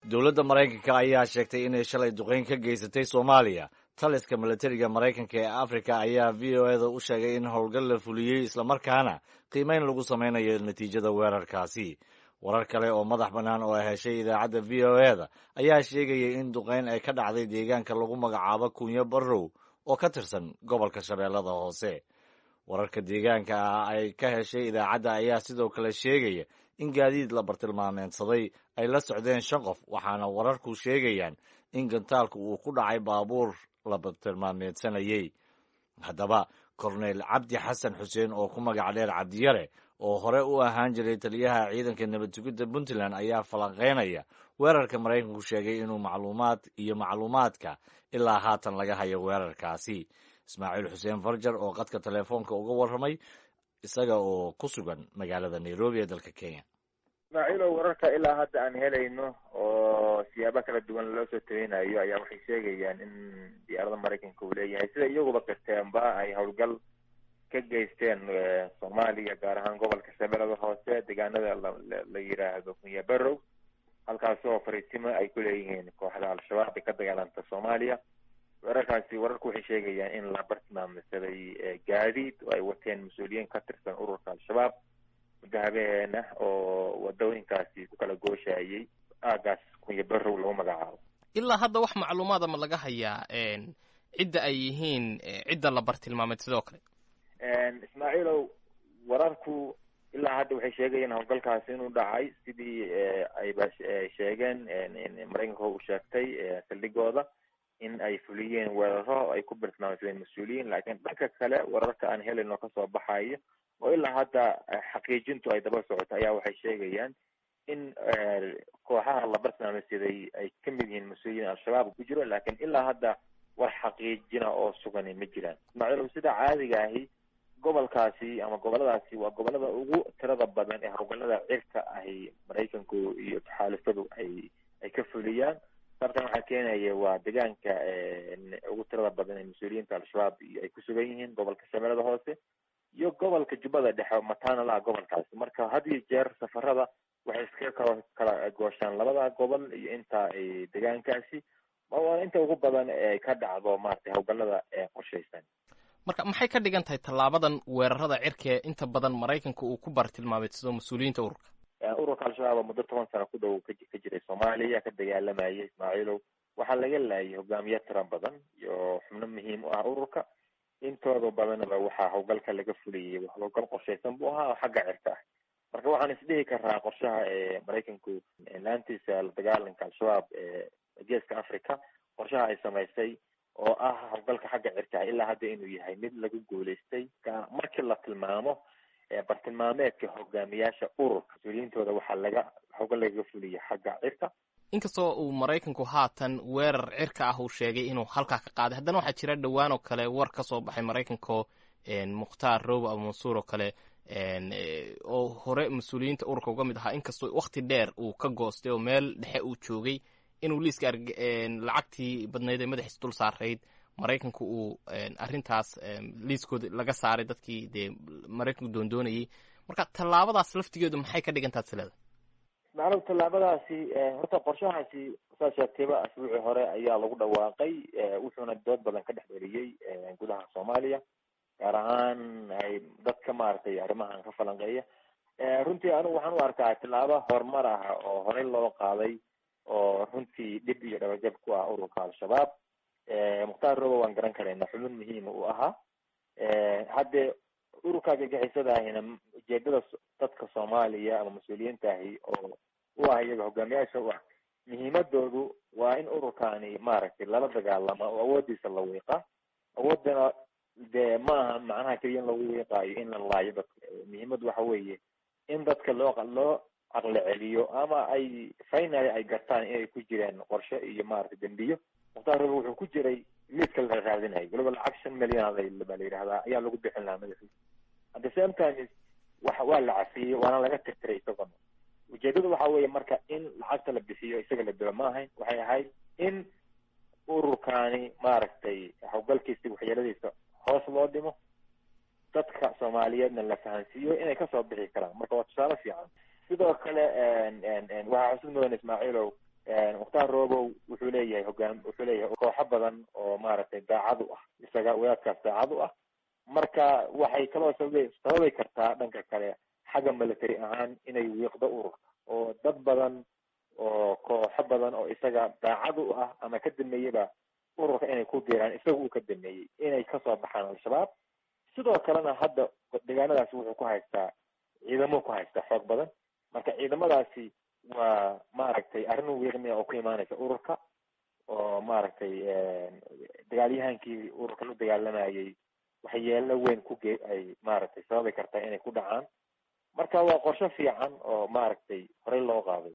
dowladda maraykanka ayaa sheegtay inay shalay duqeyn ka geysatay soomaaliya taliska milatariga maraykanka ee afrika ayaa v o eda u sheegay in howlgal la fuliyey islamarkaana qiimeyn lagu samaynayo natiijada weerarkaasi warar kale oo madax bannaan oo ay heshay idaacadda v o eda ayaa sheegayay in duqeyn ay ka dhacday deegaanka lagu magacaabo kunyo barrow oo ka tirsan gobolka shabeellada hoose wararka deegaanka ah ay ka heshay idaacadda ayaa sidoo kale sheegaya in gaadiid la bartilmaameedsaday ay la socdeen shan qof waxaana wararku sheegayaan in gantaalku uu ku dhacay baabuur la bartilmaameedsanayey haddaba korneyl cabdi xasan xuseen oo ku magac dheer cabdiyare oo hore u ahaan jiray taliyaha ciidanka nabad sugidda puntland ayaa falanqeynaya weerarka maraykanku sheegay inuu macluumaad iyo macluumaadka ilaa haatan laga hayo weerarkaasi ismaaciil xuseen farjar oo qadka telefoonka uga warramay isaga oo ku sugan magaalada nairobi ee dalka kenya ismaaciilow wararka ilaa hadda aan helayno oo siyaabo kala duwan loo soo tabeynayo ayaa waxay sheegayaan in diyaarada maraykanka uu leeyahay sida iyaguba qirteenba ay howlgal ka geysteen soomaaliya gaar ahaan gobolka shabeellada hoose deegaanada la yiraahdo kunya barrow halkaasi oo fariisimo ay ku leeyihiin kooxda al-shabaab ee ka dagaalanta soomaaliya weerarkaasi wararku waxay sheegayaan in la bartilmaamsaday gaadiid oo ay wateen mas-uuliyiin ka tirsan ururka al-shabaab muddo habeen ah oo wadooyinkaasi ku kala gooshayay aagaas kunya barrow lagu magacaabo ilaa hadda wax macluumaada ma laga hayaa cidda ay yihiin cidda la bartilmaamay sidoo kale ismaaciilow wararku ilaa hadda waxay sheegayeen howlgalkaasi inuu dhacay sidii ayba sheegeen maraykanka uu sheegtay saldhigooda in ay fuliyeen weeraro ay ku bartilmaamsadeen mas-uuliyiin laakiin dhanka kale wararka aan helayno kasoo baxayo oo ilaa hadda xaqiijintu ay daba socoto ayaa waxay sheegayaan in kooxaha la bartilmaamsaday ay ka mid yihiin mas-uuliyiin al-shabaab ku jiro laakiin ilaa hadda wax xaqiijina oo sugani ma jiraan ismaaciilow sida caadiga ahi gobolkaasi ama goboladaasi waa gobolada ugu tirada badan ee howlgalada cirka ahi maraykanku iyo taxaalufadu ay ay ka fuliyaan sababtan waxaa keenaya waa deegaanka ugu tirada badan ee mas-uuliyiinta al-shabaab ay ku sugan yihiin gobolka shabeellada hoose iyo gobolka jubbada dhexe mataana la gobolkaasi marka had iyo jeer safarada waxay iskaga kala kala gooshaan labada gobol iyo inta deegaankaasi waa inta ugu badan ee ka dhacdo maratay howlgalada ee qorshaysan marka maxay ka dhigan tahay tallaabadan weerarada cirkae inta badan maraykanka uu ku bartilmaameedsado mas-uuliyiinta ururka ururka al-shabaab oo muddo toban sano ku dhow ka jiray soomaaliya ka dagaalamayay ismaaciilow waxaa laga laayay hogaamiye tira badan iyo xubno muhiim u ah ururka intooda badanaba waxaa howlgalka laga fuliyay howlgal qorshaysan buu ahaa oo xagga cirka ah marka waxaan isdhihi karaa qorshaha ee maraykanku laantiisa la dagaalanka al-shabaab ee geeska africa qorshaha ay samaysay oo ah howlgalka xagga cirka ah ilaa hadda inuu yahay mid lagu guulaystay markii la tilmaamo bartilmaameedka hogaamiyaasha ururka mas-uuliyiintooda waxaa laga howlgal lagaga fuliyay xagga cirka inkastoo uu maraykanku haatan weerar cirka ah uu sheegay inuu halkaa ka qaaday haddana waxaa jira dhowaan oo kale war ka soo baxay maraykanko mukhtaar robo abu mansuur oo kale oo hore mas-uuliyiinta ururka uga mid ahaa inkastoo wakti dheer uu ka goostay oo meel dhexe uu joogay inuu liiska lacagtii badnayd ee madaxiis dul saarayd maraykanku uu arrintaas liiskooda laga saaray dadkii dee maraykanku doondoonayay marka tallaabadaas laftigeedu maxay ka dhigan taha silada macnuu tallaabadaasi horta qorshahaasi saa sheegtayba asbuucii hore ayaa lagu dhawaaqay wuxuuna dood badan ka dhex dheliyey gudaha soomaaliya gaar ahaan ay dadka maaragtay arrimahan ka falanqeeya runtii anigu waxaan u arkaa tallaabo horumar ah oo horey loo qaaday oo runtii dhib iyo dhabajab ku ah ururka al-shabaab mukhtaar robo waan garan karayna xubin muhiima uu ahaa haddee ururka gagixisadaahina ujeedada dadka soomaaliya ama mas-uuliyiintaahi oo u ah iyaga hogaamiyaasha u ah muhiimadoodu waa in ururkani maaragtay lala dagaalamo oo awoodiisa la wiiqa awoodana dee maaha macnaha keliya in lagu wiiqaayo in la laayo dadka muhiimadu waxa weeye in dadka loo loo caqli celiyo ama ay finally ay gartaan inay ku jireen qorshe iyo maaragtay dembiyo mukhtaar robo wuxuu ku jiray liiska la raadinayo waliba lacag shan milyan baa la yidhahdaa ayaa lagu bixin lahaa madaxiisa at the same time wa waa la cafiyey waana laga tirtiray isagona ujeedadu waxa weeye marka in lacagta la bixiyo isaga la dilo ma ahayn waxay ahayd in ururkani maaragtay howlgalkiisa waxyeeladiisa hoos loo dhimo dadka soomaaliyeedna la fahansiiyo inay kasoo bixi karaan marka waa tusaale fiican sidoo kale waxaa xusid mudan ismaaciilow mukhtaar robow wuxuu leeyahay hogaan wuxuu leeyahay kooxo badan oo maaragtay daacad u ah isaga wadaadkaas daacad u ah marka waxay kaloo sababi sababi kartaa dhanka kale xagga military ahaan inay wiiqdo ururka oo dad badan oo kooxo badan oo isaga daacad u ah ama ka dameeyaba ururka inay ku biiraan isaga uu ka dameeyey inay kasoo baxaan al-shabaab sidoo kalena hadda deegaanadaasi wuxuu ku haystaa ciidamo ku haystaa xoog badan marka ciidamadaasi waa maaragtay arrin wiiqmiya oo ku imaanaysa ururka oo maaragtay dagaalyahankii ururka la dagaalamayay waxyeelo weyn ku ge ay maaragtay sababi kartaa inay ku dhacaan marka waa qorsho fiican oo maaragtay horey loo qaaday